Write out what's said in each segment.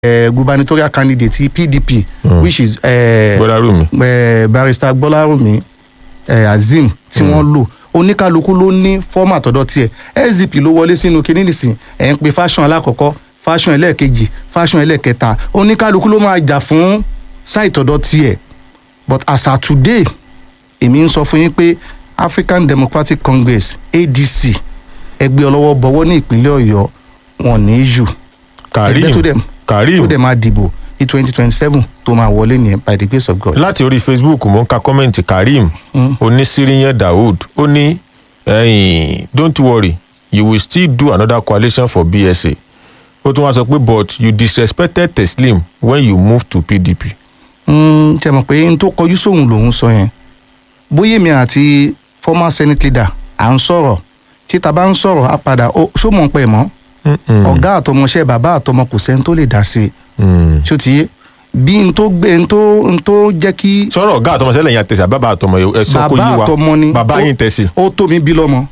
eh, gubernatorial candidate ti pdp Mm. which is eh, gbọ́dọ̀ rú mi. eh, barrister gbọ́lárùmí eh, azeem tí wọ́n lò oníkálukú ló ní fọ́ọ̀mù àtọ̀dọ̀ tiẹ̀ sdp ló wọlé sínú kinní nìsín ẹ̀ ń pe fashion alákọ̀ọ́kọ́ fashion ẹlẹ́ẹ̀kejì fashion ẹlẹ́ẹ̀kẹta oníkálukú ló máa jà fún sáìtọ̀dọ̀ tiẹ̀ but as at today èmi ń sọ fún yín pé african democratic congress adc ẹgbẹ́ ọlọ́wọ́ bọ̀wọ́ ní ìpínlẹ̀ ọ̀yọ́ wọn ní í jù ẹgbẹ́ tó karim dẹ̀ tó karim dẹ̀ máa dìbò ní twenty twenty seven tó máa wọlé nìyẹn by the grace of god. láti orí facebook mo ń ka kọ́mẹ̀ntì karim Mm. onísíríyàn daoud ó ní ẹ̀yìn don't worry you will still do another coalition for bsa ó tún wá sọ pé but you disrespected teslim when you moved to pdp. Mm, ṣe mọ̀ pé n tó kọjú sóhun lòun sọ yẹn bóyá èmi àti former senate leader à ń sọ̀rọ̀ tí ta bá ń sọ̀rọ̀ á padà ó ṣó mọ̀ ń pẹ́ mọ́ Mm-mm. ọ̀gá àtọmọṣẹ́ bàbá àtọmọ kò sẹ́ni tó lè dá sí i Mm. ṣó ti yé bí n tó gbé n tó n tó jẹ́ kí sọ̀rọ̀ ọ̀gá àtọmọ sẹ́lẹ̀ yẹn àtẹ̀sí àbábà àtọmọ ẹ sọ kó bàbá yé wa àtọmọ ni bàbá ó- yín tẹ̀sí. ó tó mi bí lọ́mọ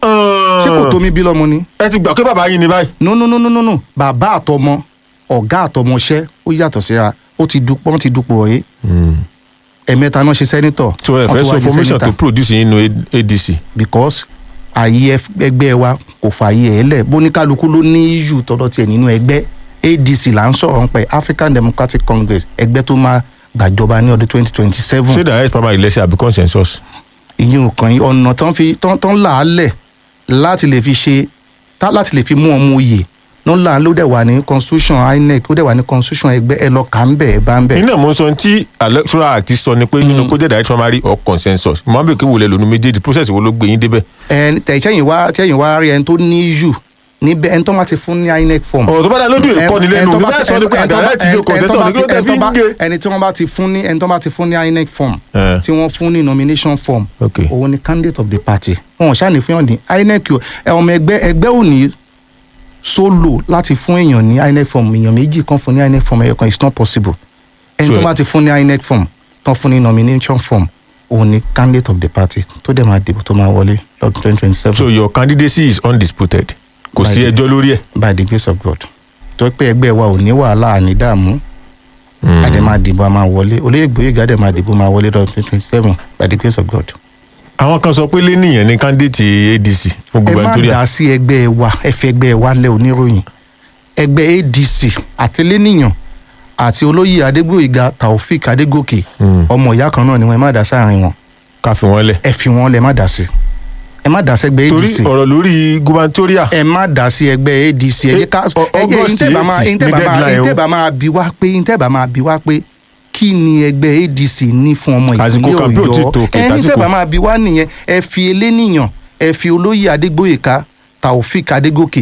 ṣé kò tó mi bí lọ́mọ ni ẹ ti gbà pé bàbá yín ni báyìí. no no no no no no bàbá àtọmọ ọ̀gá àtọmọṣẹ́ ó yàtọ̀ síra ó ti dupò wọ́n ti dupò ọ̀rẹ́ ẹ̀mẹ́ta náà ṣe sẹ́nitọ̀ so ẹ wọ́n fẹ́ tún sọ wá di formation sẹ́nitọ̀. to produce nínú adc. because ààyè ẹf- ẹgbẹ́ wa kò fààyè ẹ̀ lẹ̀ bóníkálukú ló ní iyù tọ́dọ̀ tiẹ̀ nínú ẹgbẹ́ adc là ń sọ̀rọ̀ ń pẹ́ african democratic congress ẹgbẹ́ tó máa gbàjọba ní ọdún twenty twenty ṣé seven direct primary election àbí consensus. ìyẹn ò kàn yín ọ̀nà tán fi tán tán là á lẹ̀ láti lè fi ṣe tá láti lè fi mú ọmọ oyè ló ń là á ló dẹ̀ wà ní constitution inec ó dẹ̀ wà ní constitution ẹgbẹ́ ẹ lọ kà ń bẹ̀ ẹ bá ń bẹ̀. iná mo ń sọ tí electoral act sọ ni pé nínú kó jẹ́ direct primary or consensus mo máa ń bèèrè kí wò lẹ lónú méjèèjì process wo ló gbé yín débẹ̀. ẹ tẹ̀síẹ̀yìn wá tẹ̀yìn wá rí ẹni tó ní iyù níbẹ̀ ẹni tó máa ti fún ní inec form. ọ̀rọ̀ tó bá dá lójú ìkọ́ni lẹ́nu ẹni tó bá bẹ́ẹ̀ ti- sọ ni pé ẹni tó bá- direct yóò ẹni tó consensus bá ní kí ló ti- tẹ̀ ẹni fi tó ń bá- gé. ẹni tí wọ́n bá ti fún ní ẹni tó bá ti fún ní inec form Eh. tí wọ́n fún ní nomination form ok òun ni candidate of the party wọn ò ṣàní fún yàn ní inec o ẹ, ọmọ ẹgbẹ́ ẹgbẹ́ ò ní solo láti fún èèyàn ní inec form èèyàn méjì kan fún ní inec form ẹyọ kan it's not possible ẹni So, tó bá ti fún ní inec form tán fún ní nomination form òun ni candidate of the party tó dẹ̀ máa dìbò tó máa wọlé lọ́dún twenty twenty seven so your candidacy is undisputed kò sí Báyìí. ẹjọ́ lórí ẹ̀. by the grace of god tó pé ẹgbẹ́ wa ò ní wàhálà àní dààmú àdè máa dìbò a máa wọlé olóyè gbòógì àdè máa dìbò máa wọlé lọ́dún twenty twenty seven by the grace of god. àwọn kan sọ pé lẹ́nìyàn ní candidate adc fún ẹ má gubernatorial dá sí ẹgbẹ́ wa ẹ fi ẹgbẹ́ wa lẹ oníròyìn ẹgbẹ́ adc àtẹlẹ́nìyàn àti olóyè adégbòyìgá taofik adégòkè Mm. ọmọ ìyá kan náà ni wọn ẹ má dá sáàrin wọn ká fi wọ́n lẹ̀. ẹ fi wọn lẹ má dá sí ẹ má dá sí ẹgbẹ́ torí adc ọ̀rọ̀ lórí gubernatorial ẹ má dá sí ẹgbẹ́ adc ẹ jẹ́ ká Ọ- ẹ jẹ́ August ìtẹ́bà máa 8 ìtẹ́bà ní máa deadline o. ìtẹ́bà máa bí wá pé ìtẹ́bà máa bí wá pé kí ni ẹgbẹ́ adc ní fún ọmọ Àsìkò ìpínlẹ̀ campaign ò tí ọ̀yọ́ tó, kì í ẹ ní tásìkò. ìtẹ́bà máa bí wá nìyẹn ẹ fi eléníyàn ẹ fi olóyè adégbòyèká taofik adégòkè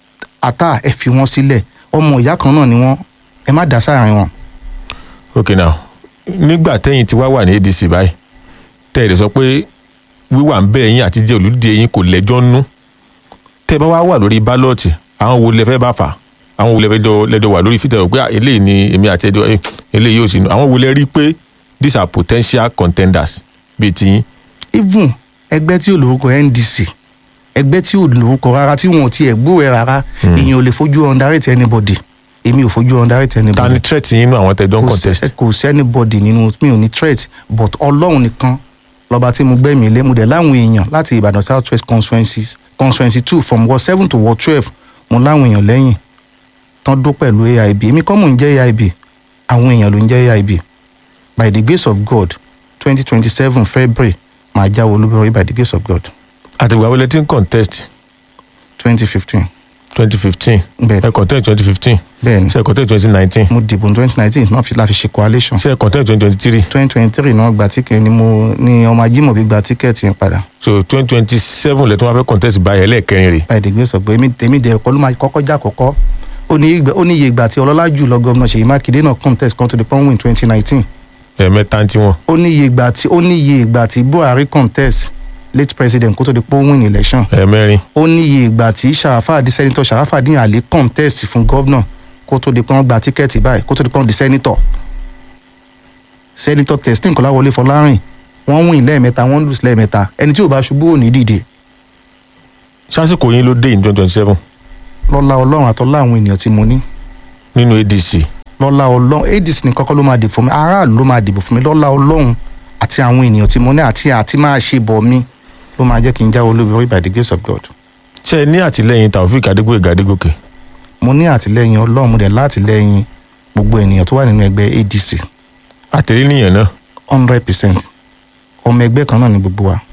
ata ẹ fi wọn sílẹ̀ ọmọ ìyá kan náà ni wọn ẹ má dá sáàrin wọn. ok now nígbà tẹ́yìn tí wá wà ní adc báyìí tẹ́ ẹ̀ lè sọ pé wíwà ń bẹ́ ẹ̀yìn àti jẹ́ olùdíje yín kò lẹ́jọ́ nú tẹ́ ẹ bá wá wà lórí bálọ́ọ̀tì àwọn wo lẹ fẹ́ bá fà àwọn wo lẹ fẹ́ jọ lẹ́jọ́ wà lórí fìtẹ́ pé ah, eléyìí ni èmi àti ẹjọ́ eh, eléyìí yóò sì nù àwọn wo lẹ rí pé these are potential contenders bíi tiyín even ẹgbẹ́ tí ò lórúkọ ndc ẹgbẹ́ tí ò lórúkọ rárá tí wọn ò tiẹ̀ gbúròó rárá èèyàn ò lè fojú underrate anybody èmi ò fojú underrate ta ni anybody threat yín nínú àwọn tẹ́jọ́ ń kò contest sí- kò sí anybody nínú mi ò ní threat but ọlọ́run nìkan lọ́ba tí mo gbẹ́mìí lé mo dẹ̀ láwọn èèyàn láti ìbàdàn south west constituencies constituency two from ward seven to ward twelve mo láwọn èèyàn lẹ́yìn tán dó pẹ̀lú aib èmi kọ́ mò ń jẹ́ aib àwọn èèyàn ló ń jẹ́ aib by the grace of god twenty twenty seven february màá jáwé olúborí by the grace of god àtìgbà wọlé tí ń contest twenty fifteen twenty fifteen bẹ́ẹ̀ ẹ contest twenty fifteen bẹ́ẹ̀ ni ṣe ẹ contest twenty nineteen mo dìbò ní twenty nineteen náà fi la fi ṣe coalition ṣe ẹ contest twenty twenty three twenty twenty three náà gba tíkẹ́ẹ̀tì ni mo ní ọmọ ajímọ̀bí gba tíkẹ́ẹ̀tì yẹn padà so twenty twenty seven lẹ́tọ́ wọn fẹ́ contest báyìí ẹlẹ́ẹ̀kẹrin rè by the grace of God èmi tèmi dẹ̀ kọ́ ló máa kọ́kọ́ já kọ́kọ́ ó ní ìgbà- ó ní iye ìgbà tí ọlọ́lá jùlọ gómìnà Ṣèyí Mákindé náà contest kan to the point win twenty nineteen ẹ̀ẹ̀mẹ́ta tí wọ́n ó ní iye ìgbà tí ó ní iye ìgbà tí Buhari contest late president kó tó di point win election ẹ̀ẹ̀mẹ́rin ó ní iye ìgbà tí Sharafadi senator Sharafadi Ali contest fún gómìnà kó tó di pé wọ́n gba tíkẹ́ẹ̀tì báyìí kó tó di pé wọ́n di senator senator Teslim Kọ́láwọlé Fọlárìn wọ́n win lẹ́ẹ̀mẹ́ta wọ́n lose lẹ́ẹ̀mẹ́ta ẹni tí ò bá ṣubú ò ní dìde sásìkò yín ló dé in twenty twenty seven lọ́lá ọlọ́run àtọ́lá àwọn ènìyàn tí mo ní nínú adc lọ́lá ọlọ́run adc ní kọ́kọ́ ló máa dìbò fún mi aráàlú ló máa dìbò fún mi lọ́lá ọlọ́run àti àwọn ènìyàn tí mo ní àti àti máa ṣe bọ̀ mi ló máa jẹ́ kí n jáwé olúborí by the grace of God. ṣe ẹ ní àtìlẹyìn taofik adégbòyègà adégòkè mo ní àtìlẹyìn ọlọ́run mo dẹ̀ látìlẹyìn gbogbo ènìyàn tó wà nínú ẹgbẹ́ adc àtẹ̀lé nìyẹn náà hundred percent ọmọ ẹgbẹ́ kan náà ni gbogbo wa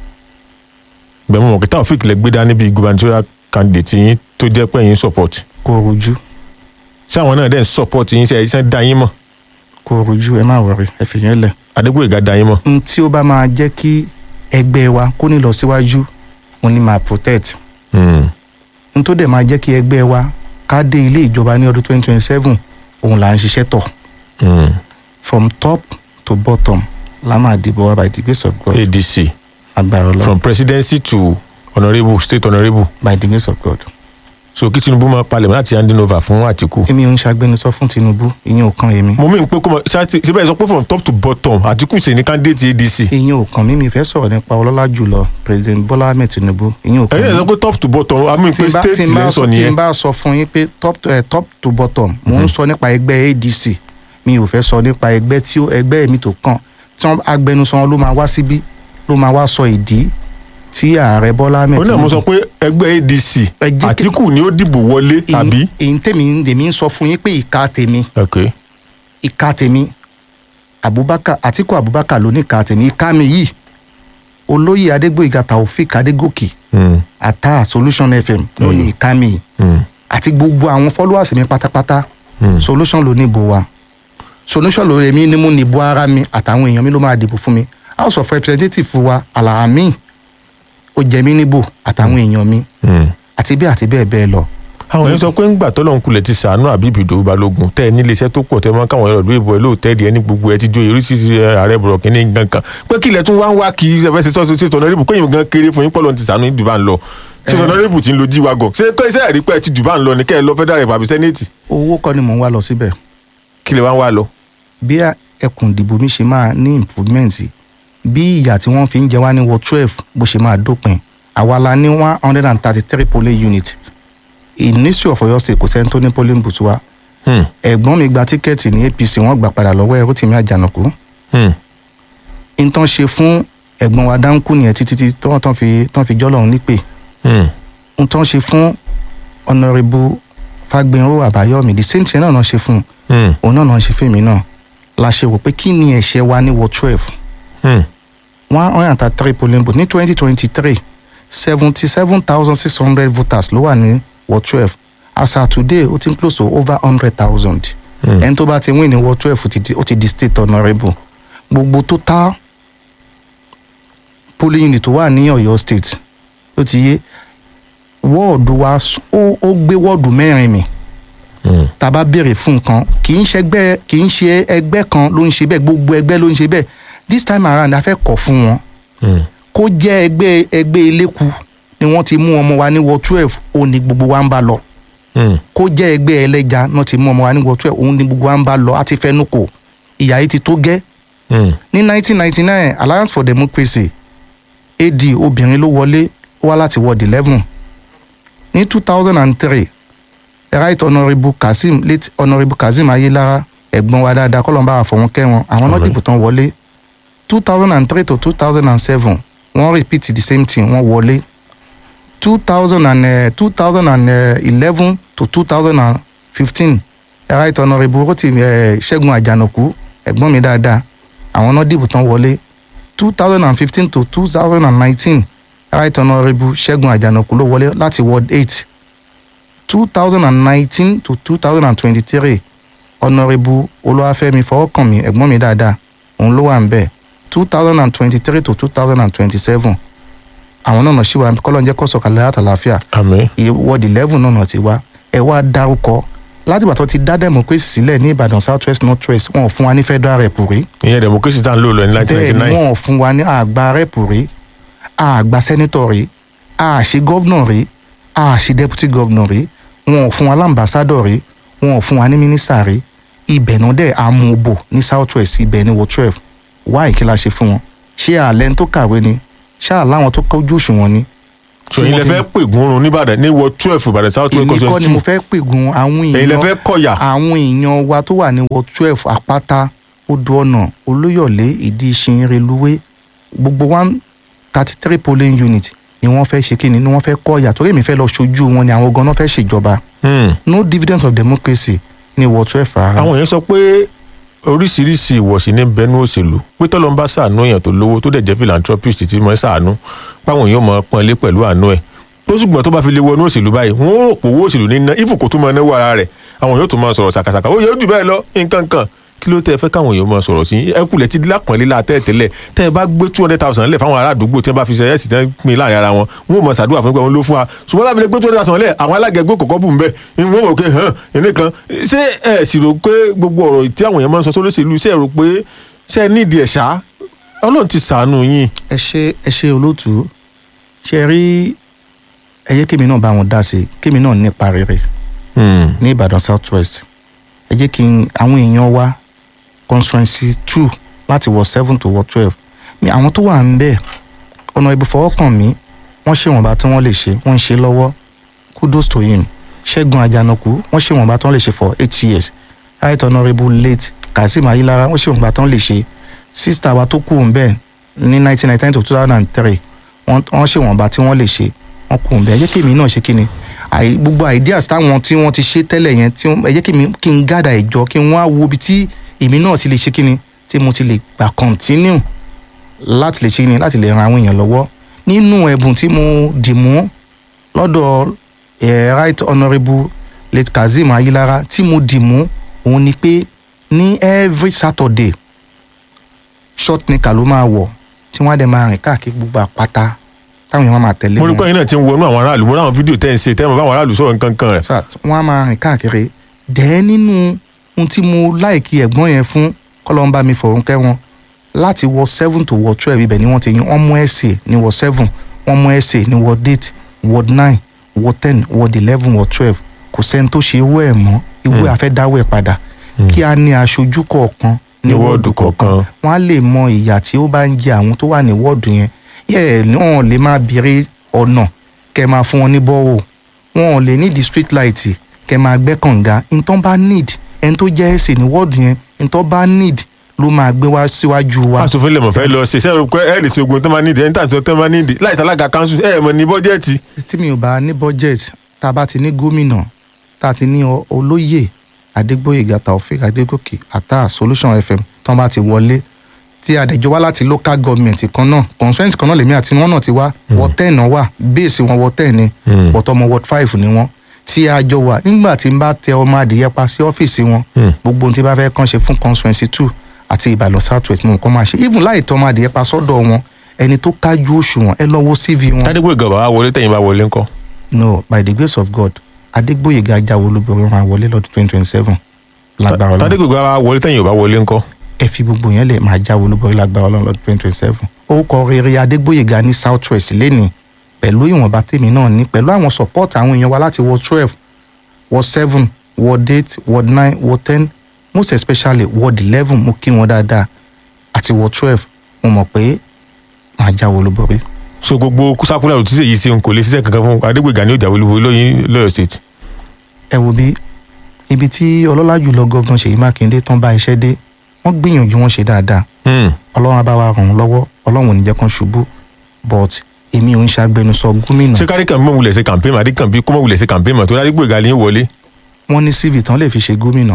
gbẹ̀mú mọ̀ kí taofik lẹ gbé dání bíi gubernatorial candidate yín tó jẹ́ pé yín support kò rújú ṣé àwọn náà dẹ̀ ń support yín ṣe ẹ̀ ṣe ń dá yín mọ̀ kò rújú ẹ má wọrí ẹ fi yẹn lẹ̀ adégbòyègà dá yín mọ̀ n tí ó bá máa jẹ́ kí ẹgbẹ́ wa kó ní lọ síwájú mo ní máa protect Hmm. n tó dẹ̀ máa jẹ́ kí ẹgbẹ́ wa ká dé ilé ìjọba ní ọdún twenty twenty seven òun là ń ṣiṣẹ́ tọ̀ Hmm. from top to bottom la máa dìbò wa by the grace of God adc agbára ọlọ́run from presidency to honourable state honourable by the grace of God. so kí tinubu máa palẹ̀ mọ́ láti handing over fún àtìkù. èmi ò ń ṣàgbẹnusọ fún Tinubu ìyẹn ò kan èmi mo mí pé kó mọ ṣáàtì síbẹ̀ sọ pé from top to bottom àtìkù ṣe ní candidate adc. ìyẹn ò kàn mí mi fẹ́ sọ̀rọ̀ nípa ọlọ́lá jùlọ president Bọ́lá Ahmed Tinubu ìyẹn ò kàn ẹ̀yin ẹ̀ mí sọ pé top to bottom a mí tí pé n bá- state tí n bá lẹ́ sọ sọ tí nìyẹn. n bá sọ fún yín pé top to, eh, top to bottom mò ń sọ nípa ẹgbẹ́ ADC mi ò fẹ́ sọ nípa ẹgbẹ́ tí ó ẹgbẹ́ mi tó kàn tí wọ́n agbẹnusọ wọn ló máa wá síbí ló máa wá sọ ìdí tí ààrẹ Bọ́lá Ahmed ó náà mo sọ pé ẹgbẹ́ adc Ẹ jẹ́ kí- àtìkù ni ó dìbò wọlé tàbí. èyí tèmi tèmi ń sọ fún yín pé ìka tèmi ok ìka tèmi Abubakar Atiku Abubakar ló ní ìka tèmi ìka mi yìí olóyè Adégbóyèga Taofik Adégòkè Hmm. ata Solution FM ló ní ìka mi yìí Hmm. àti gbogbo àwọn followers mi pátápátá Hmm. solution ló ní ìbò wa solution ló èmi ni mo ní ìbò ara mi àtàwọn èèyàn mi ló máa dìbò fún mi house of representatives wa alahami ó jẹ mí níbò àtàwọn èèyàn mi Hmm. àti bẹ́ẹ̀ àti bẹ́ẹ̀ bẹ́ẹ̀ lọ àwọn èèyàn sọ pé ńgbà tọ́lọ́run kulẹ̀ ti sàánú àbíbí ìdòwú balógun tẹ́ ẹ nílé iṣẹ́ tó pọ̀ tẹ́ ẹ mọ́ káwọn èèyàn lọ́dún ìbò ẹ lóòótẹ́ẹ̀dì ẹni gbogbo ẹ ti jó oríṣiríṣi ààrẹ bọ̀rọ̀ kínní gangan pé kí ilẹ̀ tún wá ń wá kí ẹ fẹ́ ṣe tọ́sí ṣètò ọ̀nàrẹ́bù kéyìn gan kéré fún yín pọ́lọ́n ti sàánú ìdìbò à ń lọ ṣètò ọ̀nàrẹ́bù ti ń lo jíwagọ̀ ṣé pé iṣẹ́ ẹ̀rí pé ẹ ti dùbà ń lọ ní kẹ́ ẹ lọ federal rep àbí senate owó kọ́ ni mò ń wá lọ síbẹ̀ kí lè wá ń wá lọ. bí ẹkùn ìdìbò mi ṣe máa ní improvement bí ìyà tí wọ́n fi ń jẹ wá ní ward twelve bó ṣe máa dópin àwa la ní one hundred and thirty three polling unit ìníṣẹ́ of Ọ̀yọ́ state kò sẹ́ni tó ní polling booth wa Hmm. ẹ̀gbọ́n mi gba tíkẹ́ẹ̀tì ní APC wọ́n gbà padà lọ́wọ́ ẹrú tìmí àjànàkú Hmm. nǹkan ṣe fún ẹ̀gbọ́n wa dáńkù nìyẹn títí tí tán tán fi tán fi jọ́lọ̀ nípè Hmm. nǹkan ṣe fún ọ̀nàrẹ́bù Fágbénró Àbáyọ̀mí the same thing náà náà ṣe fún Hmm. òun náà náà ṣe fèmí náà la ṣe wò pé kí ni ẹ̀ṣẹ̀ wa ní ward twelve Hmm. one hundred and thirty three polling booth ní twenty twenty three seventy seven thousand six hundred voters ló wà ní ward twelve as at today ó ti ń close to over hundred thousand Hmm. ẹni tó bá ti win ní ward twelve ó ti di- ó ti di state honourable gbogbo total polling unit tó wà ní Ọ̀yọ́ state ó ti yé wọ́ọ̀dù wa s- ó ó gbé wọ́ọ̀dù mẹ́rin mi Hmm. tá a bá béèrè fún nǹkan kì í ṣẹgbẹ́ kì í ṣe ẹgbẹ́ kan ló ń ṣe bẹ́ẹ̀ gbogbo ẹgbẹ́ ló ń ṣe bẹ́ẹ̀ this time around a fẹ́ kọ̀ fún wọn Hmm. kó jẹ́ ẹgbẹ́ ẹgbẹ́ eléku ni wọ́n ti mú ọmọ wa ní ward twelve òun ni gbogbo wa ń bá lọ Hmm. kó jẹ́ ẹgbẹ́ ẹlẹ́ja náà ti mú ọmọ wa ní ward twelve òun ni gbogbo wa ń bá lọ àti fẹnu kò ìyà yìí ti tó gẹ́ Hmm. ní nineteen ninety nine alliance for democracy ad obìnrin ló wọlé ó wá láti ward eleven ní two thousand and three right honourable kazeem late honourable kazeem ayélára ẹ̀gbọ́n wa dáadáa kọ́ ló ń bá àfọwọ́n kẹ́wọn àwọn náà Àmín. dìbò tán wọlé two thousand and three to two thousand and seven wọ́n repeat the same thing wọ́n wọlé two thousand and two thousand and eleven to two thousand and fifteen right honourable rotimi eh, ṣẹ́gun àjànàkú ẹ̀gbọ́n mi dáadáa àwọn náà dìbò tán wọlé two thousand and fifteen to two thousand and nineteen right honourable ṣẹ́gun àjànàkú ló wọlé láti ward eight two thousand and nineteen to two thousand and twenty-three honourable olúwàfẹ́mi fọwọ́kànmí ẹ̀gbọ́n mi dáadáa òun ló wà ń bẹ̀ two thousand and twenty-three to two thousand and twenty-seven àwọn náà ṣì wà kọ́lọ́ ń jẹ́ kó sọ̀kalẹ̀ àtàláfíà àmín ward eleven náà ti wá ẹ wá dárúkọ látìgbà tó ti dá democracy sílẹ̀ ní ìbàdàn south west north west wọn ò fún wa ní federal rep rí ìyẹn democracy tá à ń lò lọ ní nineteen ninety bẹ́ẹ̀ ni nine wọn ò fún wa ní àgbà rep rí àgbà senator rí àṣì governor rí àṣì deputy governor rí wọn ò fún wa lámbàsádọ̀ rí wọn ò fún wa ní minister rí ibẹ̀ náà dẹ̀ amúbò ní south west ibẹ̀ ní ward twelve wá ìkíla ṣe fún wọn ṣé àlẹ́ tó kàwé ni ṣé àláwọn tó kọjú òṣùwọ̀n ni so ẹ̀yin lẹ fẹ́ pègùn oorun nìbàdàn ní wọ twelve ìbàdàn south west èmi kọ́ ni constituency mo fẹ́ pègùn àwọn ẹ̀yin lẹ èèyàn fẹ́ kọ̀yà àwọn èèyàn wa tó wà ní ward twelve àpáta odò ọ̀nà olóyọ̀lé ìdí ìṣin reluwé gbogbo one thirty three polling unit ni wọ́n fẹ́ ṣe kíni ni wọ́n fẹ́ kọ́ ìyà torí èmi fẹ́ lọ ṣojú wọn ni àwọn ganan fẹ́ ṣèjọba Hmm. no dividends of democracy ní ward twelve rárá. àwọn èèyàn sọ pé oríṣiríṣi ìwọ̀sí ní bẹnu òṣèlú pé tọ́lọ́ ń bá ṣàánú èèyàn tó lówó tó dẹ̀ jẹ́ philanthropist tí mo ń ṣàánú páwọn èèyàn mọ̀ ọ́ pọ́n lé pẹ̀lú àánú ẹ̀ tó ṣùgbọ́n tó bá fi lè wọnú òṣèlú báyìí wọ́n rò pé owó òṣèlú ní ná ìfò kò tún máa náwó ara rẹ̀ àwọn èèyàn tó máa sọ̀rọ̀ ṣàkàṣàkà ó yẹ ó jù bẹ́ẹ̀ lọ nǹkan kan kí ló tẹ́ ẹ fẹ́ káwọn èèyàn máa sọ̀rọ̀ sí ẹ kulẹ̀ ti lápọ̀nlé látẹ́ tẹ́lẹ̀ tẹ́ ẹ bá gbé two hundred thousand lẹ̀ fáwọn ará àdúgbò tí wọ́n bá fi ṣe ẹ̀sìn tẹ́ ń pin láàrin ara wọn wọn ò mọ̀ ṣàdúrà fún pé wọn ló fún wa ṣùgbọ́n láti lè gbé two hundred thousand lẹ̀ àwọn alágẹ̀gbẹ́ kọ̀ọ̀kan bù ń bẹ̀ wọ́n mọ̀ pé hàn ẹni kan ṣé ẹ sì rò pé gbogbo ọ̀rọ̀ tí àwọn èèyàn máa ń sọ sólóṣèlú ṣe rò pé ṣe nídìí ẹ̀ ṣá ọlọ́run ti ṣàánú yín ẹ ṣe ẹ ṣe olóòtú ṣe rí ẹ yẹ kémi náà bá wọn dá sí i kémi náà nípa rere ní ìbàdàn south west ẹ jẹ́ kí n àwọn èèyàn wa constituency two láti wọ seven to wọ twelve mi àwọn tó wà ń bẹ̀ ọ̀nà ìbùfọwọ́kàn mi wọ́n ṣe wọ̀nba tí wọ́n lè ṣe wọ́n ń ṣe lọ́wọ́ kudos to him ṣẹ́gun ajanaku wọ́n ṣe wọ̀nba tí wọ́n lè ṣe for eight years right honourable late kazeem ayilara wọ́n ṣe wọ̀nba tí wọ́n lè ṣe sista wa tó kù ń bẹ̀ ní nineteen ninety nine to two thousand and three wọ́n wọ́n ṣe wọ̀nba tí wọ́n lè ṣe wọ́n kù ń bẹ̀ ẹ jẹ́ kí èmi náà ṣe kí ni àì gbogbo ideas táwọn tí wọ́n ti ṣe tẹ́lẹ̀ yẹn tí wọ́n- ẹ jẹ́ kí mi kí n gádà ìjọ kí n wá wo ibi tí èmi náà ti lè ṣe kí ni tí mo ti lè gbà continue láti lè ṣe kí ni láti lè ran àwọn èèyàn lọ́wọ́ nínú ẹ̀bùn tí mo dì mú lọ́dọ̀ eh, right honourable late kazeem ayilara tí mo dì mú òun ni pé ní every saturday short nika ló máa wọ̀ tí wọ́n á dẹ̀ máa rìn káàkiri gbogbo àpáta táwọn èèyàn máa tẹ̀lé mo rí wọn pé ẹ̀yin náà ti ń wọnú àwọn aráàlú mo ráwọn fídíò tẹ́ ń ṣe tẹ́ mọ̀ báwọn aráàlú sọ̀rọ̀ nǹkan kan ẹ̀ sat wọn a máa rìn káàkiri dẹ́ẹ́ nínú ohun tí mo láìkí ẹ̀gbọ́n yẹn fún kọ́lọ́mbà mi fọ̀rùn kẹ́ wọn láti wọ seven to wọ twelve ibẹ̀ ni wọ́n ti yan wọ́n mú ẹ̀sẹ̀ ní wọ seven wọ́n mú ẹ̀sẹ̀ ní wọ eight wọ nine wọ ten wọ eleven wọ twelve kò sẹ́ni tó ṣe ewé ẹ̀ mọ́ ìwé Hmm. àfẹ́dáwọ̀ ẹ̀ padà kí a ní aṣojú kọ̀ọ̀kan ní Ní wọ́ọ̀dù wọ́ọ̀dù kọ̀ọ̀kan kọ̀ọ̀kan. wọ́n á lè mọ ìyà tí ó bá ń jẹ àwọn tó wà ní wọ́ọ̀dù yẹn yẹ wọn lè máa béèrè ọ̀nà kẹ́ máa fún wọn ní bọ́ọ̀ wọn ò lè nídìí street light kẹ́ máa gbẹ́ kànga ntọ́ bá need ẹni tó jẹ́ ẹ̀sìn ní wọ́ọ̀dù yẹn ntọ́ bá need ló máa gbé wá síwájú wa. aṣòfin lè mọ̀ fẹ́ lọ ṣe ṣe rò pé ẹ̀ lè ṣe ogun tó máa nídìí ẹni tàbí tó máa nídìí láì sálága kanṣu ẹ̀ mọ̀ ní bọ́jẹ́ẹ̀tì tí mi ò bá ní budget tá a bá ti ní gómìnà tá a ti ní ọ- olóyè adégbòyègà taofik adégòkè àtà solution fm tán bá ti wọlé tí àdẹjọ wá láti local government kan náà constraint kan náà lèmi àti wọn náà ti wá ward ten náà wà base wọn ward ten ni Mm. but ọmọ ward five ni wọn tí a jọ wà nígbà tí n bá tẹ ọmọ adìyẹ pa sí ọ́fíìsì wọn Mm. gbogbo ohun tí bá fẹ́ kàn ṣe fún constituency two àti ìbàdàn south west mo nǹkan máa ṣe even láì tọ́ ọmọ adìyẹ pa sọ́dọ̀ wọn ẹni tó kájú òṣùwọ̀n ẹ lọ wo cv wọn tádégbò ìgàbà wa wọlé tẹ̀yìn bá wọlé ńkọ́ no by the grace of god adégbòyèga ajáwó olúborí máa wọlé lọ́dún twenty twenty seven lágbára ọlọ́run tádégbò ìgàbà wa wọlé tẹ̀yìn ò bá wọlé ńkọ́ ẹ fi gbogbo yẹn lè máa jáwé olúborí lágbára ọlọ́run lọ́dún twenty twenty seven orúkọ rere adégbòyèga ní south west lẹ́nìí pẹ̀lú ìwọ̀nba tèmi náà ní pẹ̀lú àwọn support àwọn èèyàn wa láti ward twelve ward seven ward eight ward nine ward ten most especially ward eleven mo kí wọn dáadáa àti ward twelve mo mọ̀ pé máa jáwé olúborí. so gbogbo sákúlà ò tí sèyí sí n kò lè ṣiṣẹ́ kankan fún adégbò ìgà ní òjà olúwo lóyún lọ́yọ̀ state ẹ wo bí ibi tí ọlọ́lá jùlọ gọ́vnà ṣèyí mákindé tán bá iṣẹ́ dé wọ́n gbìyànjú wọn ṣe dáadáa Hmm. ọlọ́run á bá wa ràn wọ́n lọ́wọ́ ọlọ́run ò ní jẹ́ kán ṣubú but èmi ò ń ṣàgbẹnusọ gómìnà ṣé kárí kan mọ̀ wulẹ̀ ṣe campaign mọ̀ adékànbí kó mọ̀ wulẹ̀ ṣe campaign mọ̀ tó adégbò ìgà ní wọlé wọ́n ní cv tán lè fi ṣe gómìnà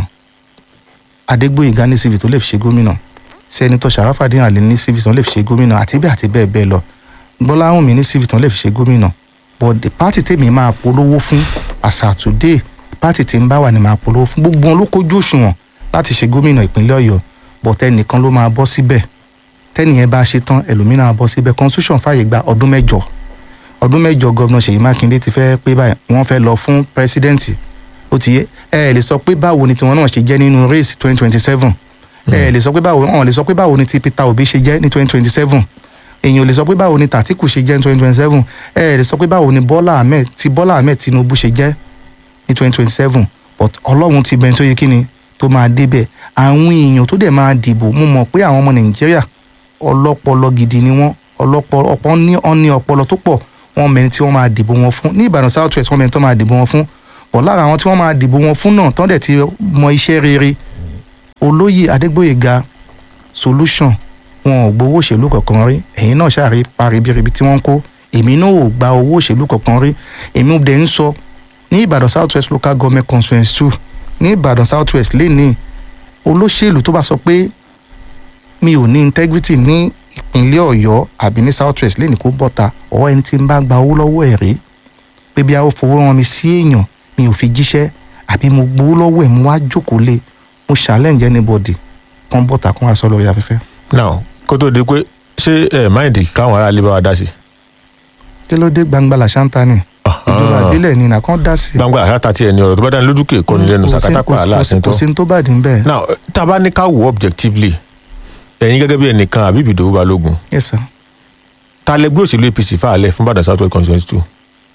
adégbòyìnká ní cv tó lè fi ṣe gómìnà sẹ́nitọ́ sàràfàdé àlè ní cv tán lè fi ṣe gómìnà àti bẹ́ẹ̀ àti bẹ́ẹ̀ bẹ́ẹ̀ lọ gbọ́láhùn mi ní cv tán lè fi ṣe gómìnà but the party tèmi máa polówó fún as at today party tí ń bá wà ní máa polówó fún gbogbo wọn ló kójú òṣùwọ̀n láti ṣe gómìnà ìpínlẹ̀ ọ̀yọ́ but ẹnìkan ló máa bọ́ síbẹ̀ tẹ́nìyẹn bá ṣe tán ẹlòmíràn á bọ́ síbẹ̀ constitution fàyè gba ọdún mẹ́jọ ọdún mẹ́jọ gọ́vnà ṣèyí mákindé ti fẹ́ pé báyìí wọ́n fẹ́ lọ fún pírẹsidẹ́ǹtì ó ti yé ẹ ẹ lè sọ pé báwo ni tiwọn náà ṣe jẹ́ nínú race twenty twenty seven ẹ ẹ lè sọ pé báwo wọn lè sọ pé báwo ni ti peter obi ṣe jẹ́ ní twenty twenty seven èèyàn ò lè sọ pé báwo ni tàtíkù ṣe jẹ́ ní twenty twenty seven ẹ ẹ lè sọ pé báwo ni bọ́lá ahmed ti bọ́lá ahmed tinubu ṣe jẹ́ ní twenty twenty seven but ọlọ́run ti bẹ̀rẹ̀ tó yẹ kí ni tó máa débẹ̀ àwọn èèyàn tó dẹ̀ máa dìbò mo mọ̀ pé àwọn ọmọ nàìjíríà ọlọ́pọlọ gidi ni wọ́n ọlọ́pọlọ ọ̀pọ̀ ní ọ̀ní ọpọlọ tó pọ̀ wọ́n mẹni tí wọ́n máa dìbò wọn fún ní ìbàdàn south west wọ́n mẹni tó máa dìbò wọn fún bọ̀ lára àwọn tí wọ́n máa dìbò wọn fún náà tán dẹ̀ ti mọ iṣẹ́ rere olóyè adégbòyèga solution wọn ò gbowó òṣèlú kankan rí ẹ̀yin náà ṣàrí parí bíribi tí wọ́n ń kó èmi náà ò gba owó òṣèlú kankan rí èmi dẹ̀ ń sọ ní ìbàdàn south west local government constituency two ní ìbàdàn south west lẹ́nìí olóṣèlú tó bá sọ pé mi ò ní integrity ní ìpínlẹ̀ ọ̀yọ́ àbí ní south west lẹ́nìí kó bọ́ta ọ̀ ẹni tí ń bá gba owó lọ́wọ́ ẹ̀ rí pé bí a ó fowó rán mi sí èèyàn mi ò fi jíṣẹ́ àbí mo gbowó lọ́wọ́ ẹ̀ mo wá jókòó lé mo challenge anybody kan bọ́ta kan wá sọ lórí afẹ́fẹ́. now kó tó di pé ṣé ẹ máìndì káwọn aráàlú bá wa dá sí. kí ló dé gbangba làṣántà ni ìjọba ìbílẹ̀ ni nàkan dá sí. gbangba àṣàtà tiẹ̀ ni ọ̀rọ̀ tó bá dání lójúkè kọ́ni lẹ́nu sàkátàpá aláàsìn tó. kò sí ní tó bàdí ń bẹ́ẹ̀. now tá a bá ní ká wò objectively ẹ̀yin gẹ́gẹ́ bí ẹnìkan àbí ìbìdòwú balógun yes sir ta lẹgbẹ́ òṣèlú apc fàálẹ̀ fún bàdàn south west constituency two.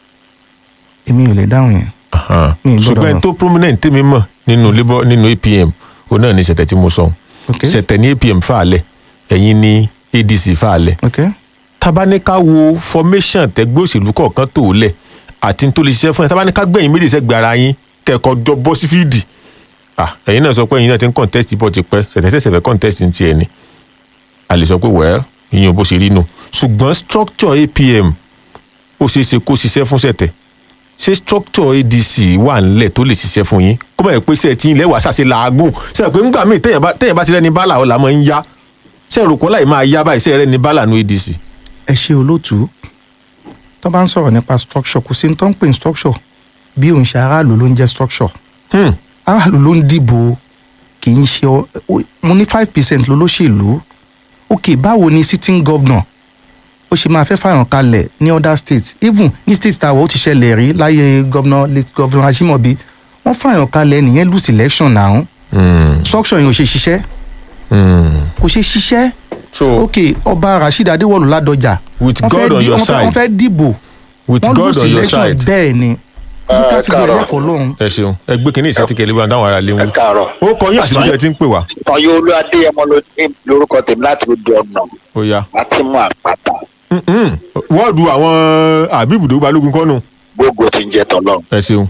èmi ò lè dáhùn yẹn. Mi ì gbọ́dọ̀ ṣùgbọ́n mọ̀. tó prominent tèmi mọ̀ nínú labour nínú apm òun náà ní ṣẹ̀tẹ̀ tí mo sọ ok ṣẹ̀tẹ̀ ní apm fàálẹ̀ ẹ̀yin ní adc fàálẹ̀ ok tabaníká wo formation tẹgbẹ́ òṣèlú kọ̀ọ̀kan tó lẹ̀ àti tó lè ṣiṣẹ́ fún ẹ tabaníká gbẹ̀yìn méjì sẹ́gbẹ̀ ara yín kẹ́kọ̀ọ́ jọ bọ́ sí fíìdì ah ẹ̀yin náà sọ pé ẹ̀yin náà ti ń contest bọ́ ti pẹ́ ṣẹ̀tẹ̀ṣẹ̀ṣẹ̀ fẹ́ contest ní tiẹ̀ ni a lè sọ pé wẹ́ẹ́ ìyẹn ò bó ṣe rí nù ṣùgbọ́n structure apm ó ṣeé ṣe kó ṣiṣẹ́ fún ṣẹ̀tẹ̀ ṣé structure adc wà ńlẹ̀ tó lè ṣiṣẹ́ fún yín kó bá yẹ pé ṣe tí ilẹ̀ wà ṣàṣe làágùn ṣe pé ńgbà míì téèyàn bá téèyàn bá ti rẹ́ni bálà ọ̀la máa ń yá ṣe rò kọ́ láì máa yá báyìí ṣe rẹ́ni bálà nu adc. ẹ ṣe olóòtú tó bá ń sọ̀rọ̀ nípa structure kò sí ní tó ń pè ní structure bí òun ṣe aráàlú ló ń jẹ́ structure Hmm. aráàlú ló ń dìbò kì í ṣe ọ- ó- mo ní five percent lolóṣèlú ok báwo ni sitting governor ó ṣe máa fẹ́ fàyàn kalẹ̀ ní other states even ní state tàwọn ó ti ṣẹlẹ̀ rí láyé governor late governor Ajimobi wọ́n fàyàn kalẹ̀ nìyẹn lose election náà Hmm. structure yẹn ò ṣe ṣiṣẹ́ Hmm. kò ṣe ṣiṣẹ́ so ok ọba Rasheed Adéwọ̀lú Ládọjà With wọ́n fẹ́ God on di- your wọ́n fẹ́- wọ́n side. fẹ́ dìbò with wọ́n god lose on your election side bẹ́ẹ̀ ni ká fi káàárọ̀. bẹ̀rẹ̀ fọlọ́run ẹ ṣeun ẹ gbé kínní ìsẹtìkẹ lébọn dáhùn ara lé ẹ wọn. káàárọ̀. ó kọ yín àti bíjẹ tí ń pè wá. ọyọ olú adéyẹmọ ló ní lórúkọ tèmi láti ojú ọ̀nà ó yá. láti mú àpáta Mm-mm. wọ́ọ̀dù àwọn àbíbùdó balógun kọ́nù. gbogbo tí ń jẹ tọlọ́run. ẹ ṣeun.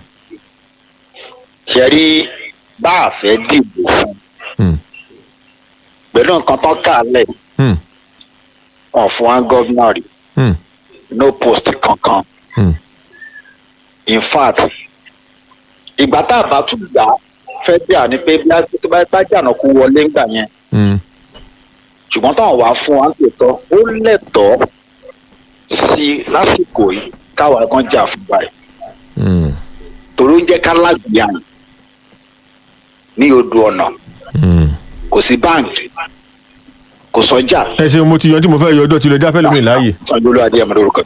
ṣe rí bá a fẹ́ dìbò fún Hmm. pẹ̀lú nǹkan tán kà lẹ̀ Hmm. wọn fún wa gọ́vnà rí Hmm. no post kankan Hmm. in fact ìgbà tá a bá tún gbà á fẹ́ bí a ní pé bí a tó bá bá jàǹdà kú wọlé ńgbà yẹn Hmm. ṣùgbọ́n táwọn wàá fún wa ń tòótọ́ ó lẹ́tọ̀ọ́ sí lásìkò yìí káwa kan jà fún báyìí Hmm. torí ó ń jẹ́ ká lágbìyàn ní odò ọ̀nà Hmm. kò sí báńkì kò sọjà ẹ ṣeun mo ti yan tí mo fẹ́ yọ ọjọ́ tilẹ̀ jáfẹ́ lómi láàyè. sanjolo adéyẹmọ lórúkọ.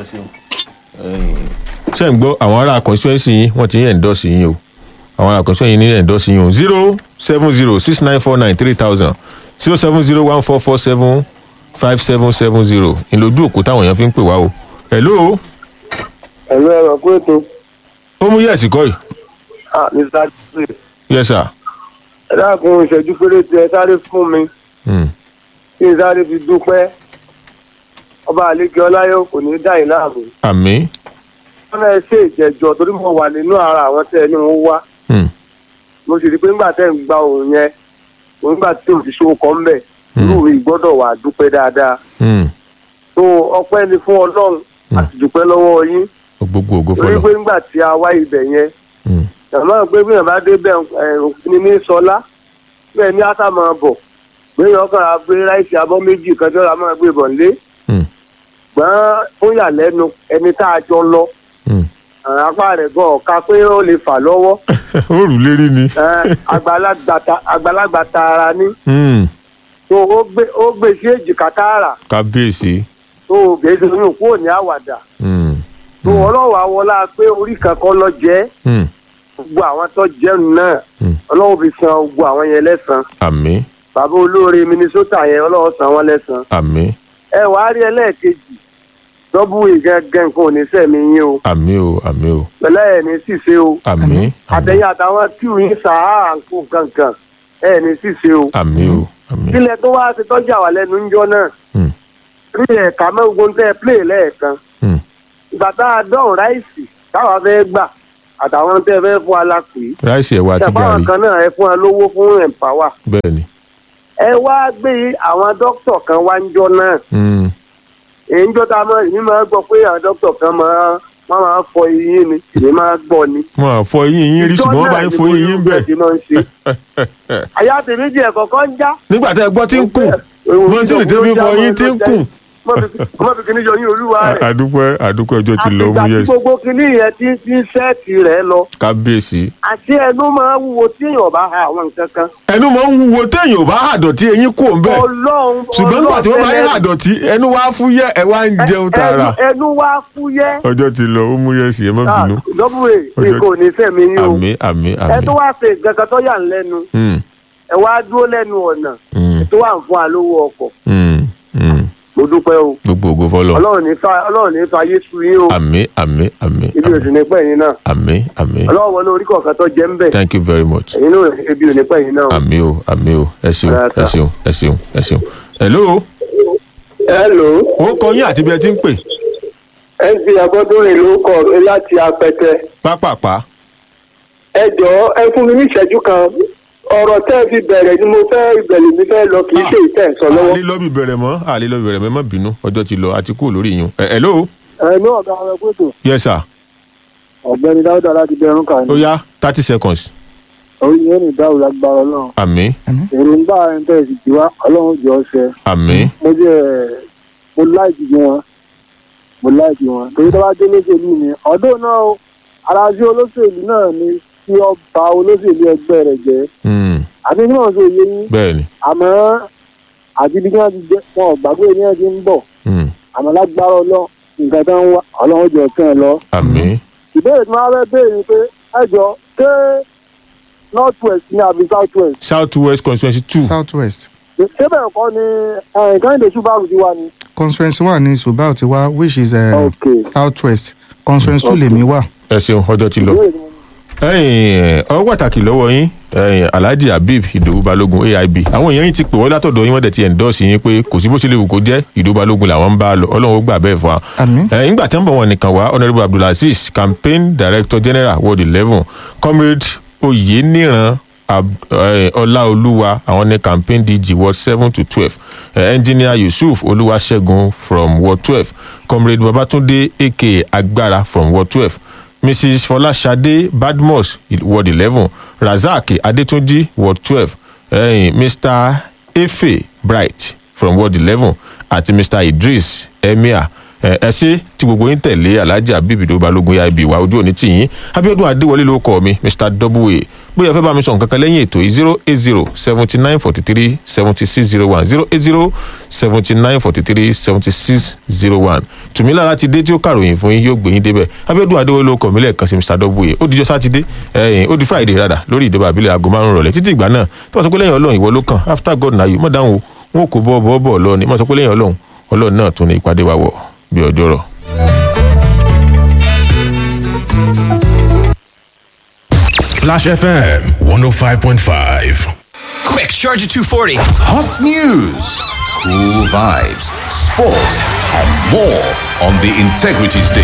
ṣé ń gbọ́ àwọn ará constituency yín wọ́n ti ń endorse yín o àwọn ará constituency yín ní endorse yín o zero seven zero six nine four nine three thousand zero seven zero one four four seven five seven seven zero ìlójú òkú táwọn èèyàn fi ń pè wá o. hello ẹ̀rọ ẹ̀rọ kó ètò ó mú yẹ̀sì kọ́ yìí. ah mr jeffrey yes sir. ẹ dákun ìṣẹ́jú péréte ẹ sáré fún mi Hmm. kí n sáré fi dúpẹ́ ọba àlekè ọláyọ kò ní í dá yín láàmú àmì. wọn náà ṣe ìjẹjọ torí mo wà nínú ara àwọn tẹ ẹ ní wọn wá Hmm. mo sì rí i pé nígbà tẹ́ ń gba òun yẹn òun nígbà tí òṣìṣẹ́ ọkọ̀ ń bẹ̀ Hmm. irú mi gbọ́dọ̀ wà dúpẹ́ dáadáa Hmm. tó ọpẹ́ ni fún ọlọ́run Hmm. àti dúpẹ́ lọ́wọ́ yín gbogbo ògo torí fọlọ. pé nígbà tí a wá ibẹ̀ yẹn Hmm. àmọ́ pé bí èèyàn bá dé bẹ́ẹ̀ ẹ̀ òfin ní sọlá bẹ́ẹ̀ ní ásà máa bọ̀ gbéyàn kan ra gbé ráìsì abọ́ méjì kan tí wọ́n máa gbé bọ̀ nílé Hmm. gbọ́n fún ìyàlẹ́nu ẹni tá a jọ lọ Hmm. àwọn apá rẹ̀ gan ọ̀ka pé ó lè fà lọ́wọ́ ó rù lérí ni. ẹ̀, àgbàlagbà ta- àgbàlagbà tààrà ní Hmm. tó ó gbé ó gbé sí èjìká tààrà kábíyèsí. tó gbèsè oyún kúrò ní àwàdà Hmm. tó ọlọ́wọ́ àwọlá pé orí kankan lọ jẹ́ Hmm. gbogbo àwọn tó jẹun náà Hmm. ọlọ́wọ́ fi san gbogbo àwọn yẹn lẹ́sàn àmì. bàbá olóore minnesota yẹn ọlọ́wọ́ san wọ́n lẹ́sàn àmì. ẹ wàá rí ẹlẹ́ẹ̀kejì dọ́bù ìgẹ́gẹ́ nǹkan ò ní sẹ̀mí yín o àmì o àmì o pẹ̀lẹ́ ẹ̀ ní ṣìṣe o àmì. àmì. àtẹ̀yìn àtàwọn tíù yín sàá àǹkó kankan ẹ̀ ní ṣìṣe o àmì o àmì. kílẹ̀ tó wá ti tọ́jú àwà lẹ́nu ńjọ́ náà Hmm. rí ẹ̀ka mẹ́gbọ́n tẹ́ ẹ plé lẹ́ẹ̀kan Hmm. ìgbà tá a dọ̀hún ráìsì táwa fẹ́ gbà àtàwọn tẹ́ fẹ́ fún alápè ráìsì ẹ̀wà àti ṣàpáwọn gàrí kan náà ẹ fún wa lówó fún empower bẹ́ẹ̀ ni ẹ wá gbé àwọn dókítà kan wá ń jọ náà Mm, èyí ń jọ tá a máa èmi máa gbọ́ pé àwọn dókítà kan máa wọ́n máa fọ eyín ni èmi máa gbọ́ ni. wọn à fọ eyín yín rí ṣùgbọ́n wọ́n bá ń fọ eyín yín bẹ̀ ti máa ń ṣe. àyà tèmi jẹ́ kọ̀ọ̀kan ń já. nígbà tẹ́ ẹ gbọ́ tí ń kùn mọ́sílì tí ń fọ eyín tí ń kùn. ọmọ fi kìíní yọ yín olúwa rẹ̀. àdúpẹ́ àdúpẹ́ ọjọ́ ti lọ mú àtìgbà tí yẹ́sì gbogbo kìíní yẹn ti ti ń sẹ́ẹ̀tì rẹ̀ lọ. kábíyèsí. àti ẹnu máa wúwo tí èèyàn bá ha àwọn nǹkan kan. ẹnu máa ń wúwo téèyàn ò bá àdọ̀tí eyín kù ń bẹ̀ ọlọ́run ṣùgbọ́n nígbà tí wọ́n bá yẹ ọlọ́run àdọ̀tí ẹnu wá fúyẹ́ ẹ wá ń jẹun tààrà. ẹnu- ẹnu wá fúyẹ́. ọjọ́ ti lọ ó mú yẹ́sì ẹ má bínú. lọ́bùrè mi Ọjọ́- kò ní fẹ̀mí yín o. àmì àmì ẹ àmì. tó wá ṣe nǹkan kan tó yà ń lẹ́nu Mm, ẹ wá dúró lẹ́nu ọ̀nà mm, ẹ tó wà ń fún wa lówó ọkọ̀ mm, mm. mo dúpẹ́ o gbogbo ògo fọlọ. ọlọ́run ní fa ọlọ́run ní fa yéṣu yín o àmì àmì àmì ibi ò sì ní pẹ́ yín náà àmì àmì. ọlọ́run wọlé orí kọ̀ọ̀kan tó jẹ́ ń bẹ̀ thank you very much. ẹ̀yin náà ibi ò ní pẹ́ yín náà. àmì o àmì o ẹ ṣeun Rárá. ẹ ṣeun ẹ ṣeun ẹ ṣeun. hello hello ó kọ yín àti bí ẹ ti ń pè mc abọ́dúnrin ló kọ mi láti apẹtẹ pápápá. ẹ jọ̀ọ́ ẹ fún mi ní ìṣẹ́jú kan ọ̀rọ̀ tẹ́ ẹ fi bẹ̀rẹ̀ ni mo fẹ́ ìbẹ̀lẹ̀ mi fẹ́ lọ kì í ṣe ìtẹ̀ sọ lọ́wọ́. àlè lọ́bì bẹ̀rẹ̀ mọ́ àlè lọ́bì bẹ̀rẹ̀ mọ́ ẹ má bínú ọjọ́ ti lọ àti kúrò lórí yín. ẹ hello ẹnu ọ̀gá ọ̀rẹ́ kótó yes sir ọ̀gbẹ́ni dáúdà láti bẹ̀rùn kan ó yá thirty seconds orí yẹn ní dáhùn lágbára ọlọ́run àmì èròǹgbà ẹ̀ ń tẹ̀ sí tiwa ọlọ́run jọ ṣe àmì mo jẹ́ mo láìkì wọn mo láìkì wọn torí tó bá dé olóṣèlú ni ọdún náà o aráàlú olóṣèlú náà ni kí ọba olóṣèlú ẹgbẹ́ rẹ̀ jẹ́ mm, àti ní wọn ṣe yé yín bẹ́ẹ̀ ni àmọ́ àti bí wọ́n ti jẹ́ wọn ò gbàgbé ní ẹ̀ ti ń bọ̀ mm, àmọ́ lágbára ọlọ́ nǹkan tó ń wá ọlọ́run jọ kẹ́ ẹ lọ. àmì ìbéèrè tí wọ́n fẹ́ béèrè ni pé ẹ jọ ṣé north west ni àbí south west south west constituency two south west ṣé bẹ́ẹ̀ kọ́ ni kẹ́hìndé ṣùgbọ́n ti wà ní. conference wà ní subao ti wá which is uh, Okay. south west conference two lèmi wà. ẹ ṣeun ọjọ́ ti lọ. ìbéèrè tí mo ní. ẹyìn ọwọ́ pàtàkì lọ́wọ́ yín ẹyìn alhaji habib ìdòwú balógun aib àwọn èèyàn yín ti pè wọ́n látọ̀dọ̀ yín wọ́n dẹ̀ ti endorse yín pé kò sí bó ṣe lè wù kó jẹ́ ìdòwú balógun làwọn ń bá a lọ ọlọ́run ó gbà bẹ́ẹ̀ fún wa. àmín ẹ̀yìn ìgbà tí wọ́n bọ̀ wọn nìkan wá honourable abdulaziz campaign director general ward eleven comrade oyeniran Ab- eh, ọláolúwa àwọn ní campaign dg ward seven to twelve engineer yusuf olúwaṣẹ́gun from ward twelve comrade babatunde aka agbára from ward twelve mrs fọláṣadé badmus ward eleven razak adétúnjì ward twelve eh, mr efe bright from ward eleven àti mr idris emir ẹ ẹ ṣe tí gbogbo yín tẹ̀lé alhaji abibido balógun ya ibi ìwà ojú òní tì yín abiodun adéwọlé ló kọ mi mr w bóyá ẹ fẹ́ bá mi sọ nǹkan kan lẹ́yìn ètò yìí zero eight zero seventy nine forty three seventy six zero one zero eight zero seventy nine forty three seventy six zero one tùmílà láti dé tí ó kàròyìn fún yín yóò gbé yín débẹ̀ abiodun adéwọlé ló kọ mi lẹ́ẹ̀kan sí mr w ó dijọ́ sátidé ẹ̀yìn ó di friday rádà lórí ìdìbò àbílẹ̀ aago márùn-ún rọ̀lẹ́ títí ìgbà náà tí wọ́n sọ pé lẹ́yìn ọlọ́run ìwọ ló kàn after god na you mọ̀ dáhùn o wọn kò bọ́ bọ́ bọ́ lọ ni wọ́n sọ pé lẹ́yìn ọlọ́run ọlọ́run náà tún ní ìpàdé wa wọ̀ bí ọjọ́ rọ̀. Splash FM 105.5. Quick, charge at 240. Hot news, cool vibes, sports, and more on the Integrity Station.